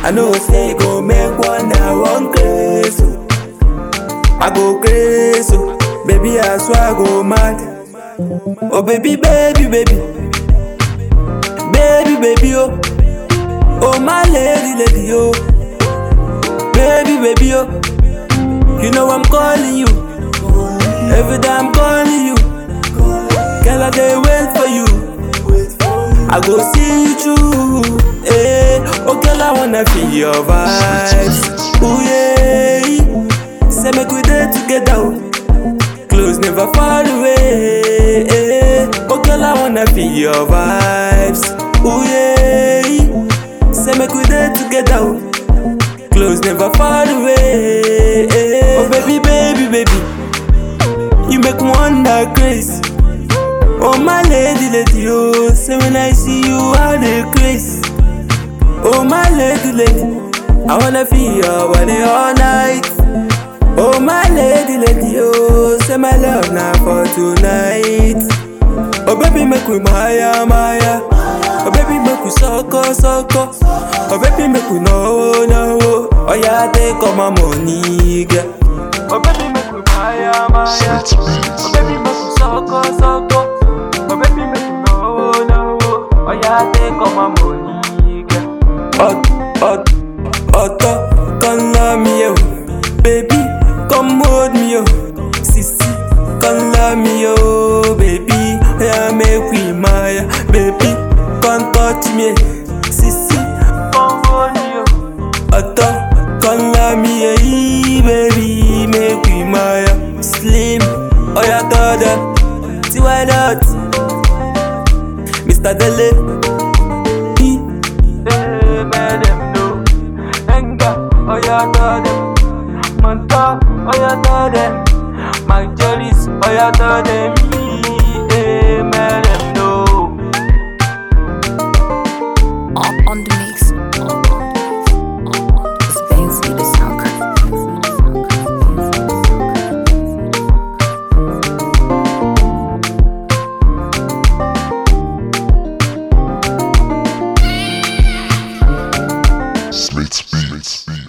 I know say go make one I one crazy. oh. I go crazy, oh. baby I swear I go mad. Oh baby, baby, baby, baby, baby, oh, oh my lady, lady, oh, baby, baby, oh, you know I'm calling you. Every day I'm calling you, girl I dey wait for you. I go see you through, eh? Oh girl I wanna feel your vibes, ooh yeah. Say make we dey together, oh. close never far away. eh. Oh girl I wanna feel your vibes, ooh yeah. Say make we dey together, oh. close never far away. eh. Oh baby, baby, baby. You make me wonder crazy. Oh my lady, lady, oh Say when I see you, I dey crazy Oh my lady, lady I wanna feel your body all night Oh my lady, lady, oh Say my love now for tonight Oh baby, make we maya, maya Oh baby, make we sucko, sucko Oh baby, make we no, no Oh yeah, take all my money, girl Oh baby, make we maya, maya Oh baby, make we sucko, sucko Oh baby, make we no, no Oh yeah, take all my money, girl Hot, hot, hot, come love me, yo Baby, come hold me, yo Sissy, come love me, yo Baby, yeah, make we maya Baby, come touch me Sissy, come hold me, yo Hot, come love me, yeah, baby Make we maya Slim, oh yeah, daughter See why not Mr. Dele He Hey, man, them know Enga, oh yeah, tell them Manta, oh yeah, tell them My jollies, oh yeah, tell them Hey, man, them know on, on the mix. It's Benzi, the sound Slate Beats.